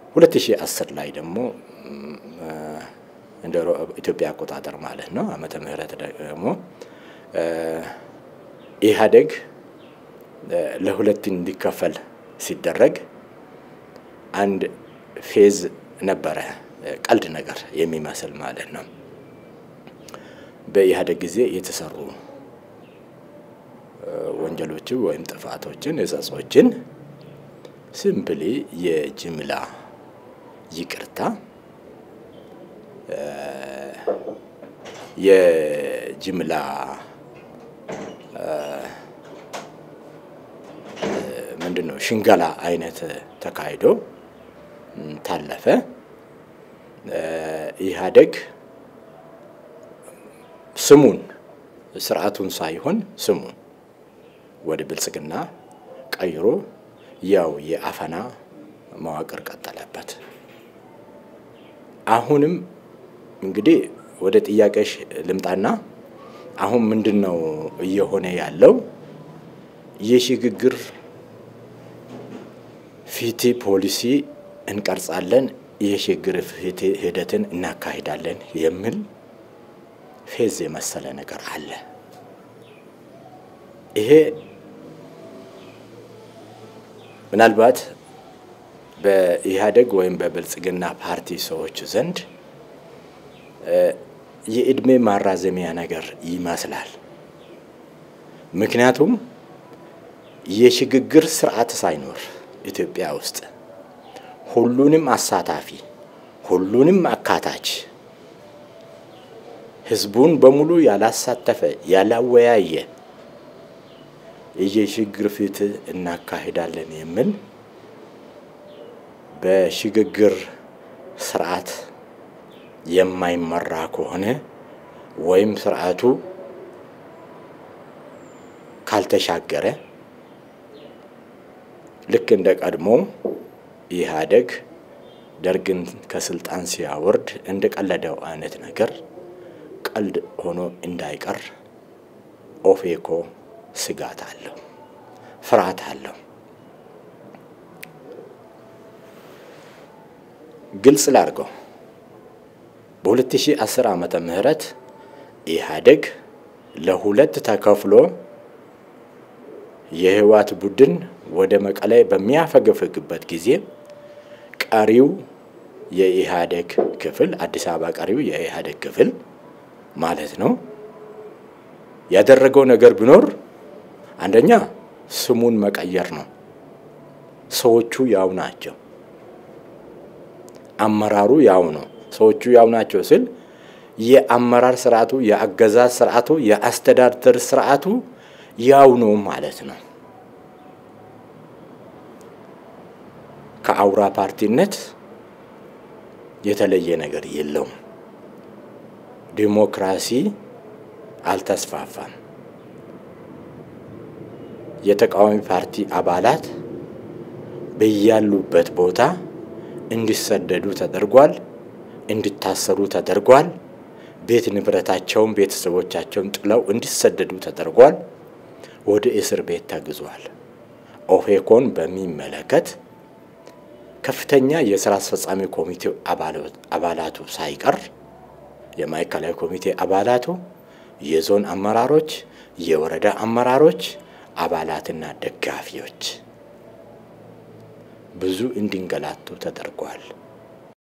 2010 ላይ ደግሞ እንደ ኢትዮጵያ አቆጣጠር ማለት ነው ዓመተ ምህረት ደግሞ ኢህአዴግ ለሁለት እንዲከፈል ሲደረግ አንድ ፌዝ ነበረ፣ ቀልድ ነገር የሚመስል ማለት ነው። በኢህአዴግ ጊዜ የተሰሩ ወንጀሎችን ወይም ጥፋቶችን፣ እጸጾችን ሲምፕሊ የጅምላ ይቅርታ የጅምላ ምንድን ነው ሽንገላ አይነት ተካሂዶ ታለፈ። ኢህአዴግ ስሙን ስርዓቱን ሳይሆን ስሙን ወደ ብልጽግና ቀይሮ ያው የአፈና መዋቅር ቀጠለበት። አሁንም እንግዲህ ወደ ጥያቄሽ ልምጣና አሁን ምንድን ነው እየሆነ ያለው? የሽግግር ፍትህ ፖሊሲ እንቀርጻለን፣ የሽግግር ፍትህ ሂደትን እናካሂዳለን የሚል ፌዝ የመሰለ ነገር አለ። ይሄ ምናልባት በኢህአዴግ ወይም በብልጽግና ፓርቲ ሰዎች ዘንድ የእድሜ ማራዘሚያ ነገር ይመስላል። ምክንያቱም የሽግግር ስርዓት ሳይኖር ኢትዮጵያ ውስጥ ሁሉንም አሳታፊ፣ ሁሉንም አካታች፣ ህዝቡን በሙሉ ያላሳተፈ ያላወያየ የሽግግር ፍትህ እናካሂዳለን የሚል በሽግግር ስርዓት የማይመራ ከሆነ ወይም ስርዓቱ ካልተሻገረ ልክ እንደ ቀድሞ ኢህአዴግ ደርግን ከስልጣን ሲያወርድ እንደ ቀለደው አይነት ነገር ቀልድ ሆኖ እንዳይቀር ኦፌኮ ስጋት አለው፣ ፍርሃት አለው። ግልጽ ላድርገው። በ2010 ዓመተ ምህረት ኢህአዴግ ለሁለት ተከፍሎ የህወሓት ቡድን ወደ መቀሌ በሚያፈገፍግበት ጊዜ ቀሪው የኢህአዴግ ክፍል አዲስ አበባ ቀሪው የኢህአዴግ ክፍል ማለት ነው ያደረገው ነገር ቢኖር አንደኛ ስሙን መቀየር ነው። ሰዎቹ ያው ናቸው። አመራሩ ያው ነው። ሰዎቹ ያው ናቸው ስል የአመራር ስርዓቱ፣ የአገዛዝ ስርዓቱ፣ የአስተዳደር ስርዓቱ ያው ነው ማለት ነው። ከአውራ ፓርቲነት የተለየ ነገር የለውም። ዲሞክራሲ አልተስፋፋም። የተቃዋሚ ፓርቲ አባላት በያሉበት ቦታ እንዲሰደዱ ተደርጓል፣ እንዲታሰሩ ተደርጓል። ቤት ንብረታቸውን፣ ቤተሰቦቻቸውን ጥለው እንዲሰደዱ ተደርጓል። ወደ እስር ቤት ተግዟል። ኦፌኮን በሚመለከት ከፍተኛ የስራ አስፈጻሚ ኮሚቴው አባላቱ ሳይቀር የማዕከላዊ ኮሚቴ አባላቱ፣ የዞን አመራሮች፣ የወረዳ አመራሮች፣ አባላትና ደጋፊዎች ብዙ እንዲንገላቱ ተደርጓል።